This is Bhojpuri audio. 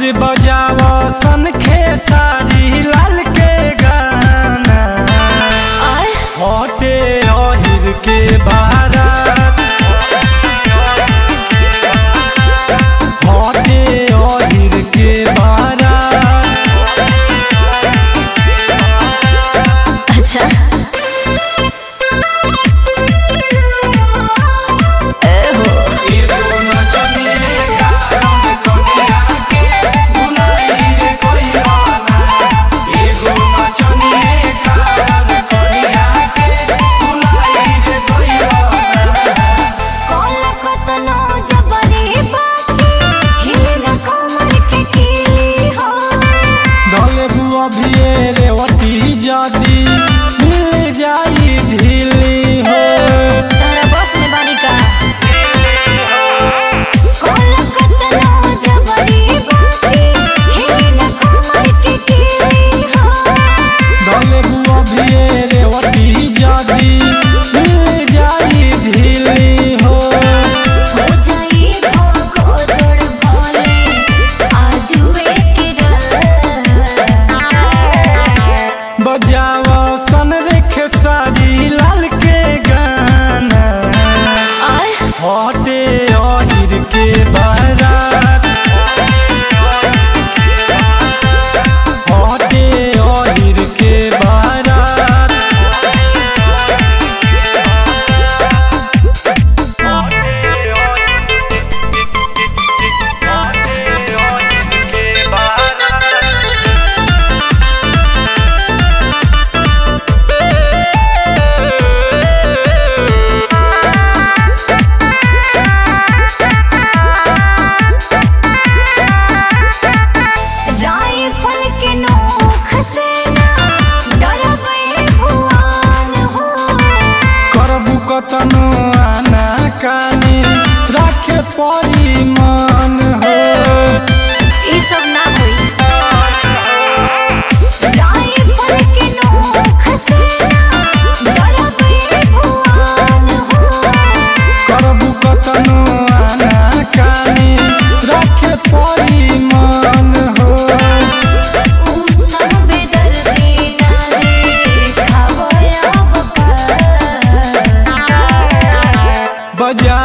और बजाव सन खेसारी लाल के गाना आय हटे अहिर के बारात हटे अहिर के बारात अच्छा ए हो कोला कतनो जबरी बाकी हिले न कमर के कीली हो दले बुआ भिए रेवती जदी मिल जाई ढीली हो तारा बस में बानी का कोला कतनो जबरी बाकी हिले न कमर के कीली हो दले बुआ भिए रेवती जदी मिल जाई ढीली हो हो जाई भोगो तोड़ भोले आजुए के रात बजाव सन रेखे सारी लाल के गाना आय हटे अहिर के बारात हटे अहिर के बारात राइफल के नोख से ना डरबै भुआन हो करबू कतनो आना कानी राखे परी मान हो ई सब ना होई राइफल के नोख से ना डरबै भुआन हो करबू कतनो आना कानी राखे परी मान हो उत्तम बेदर्दी ना देखावो अब पर बजा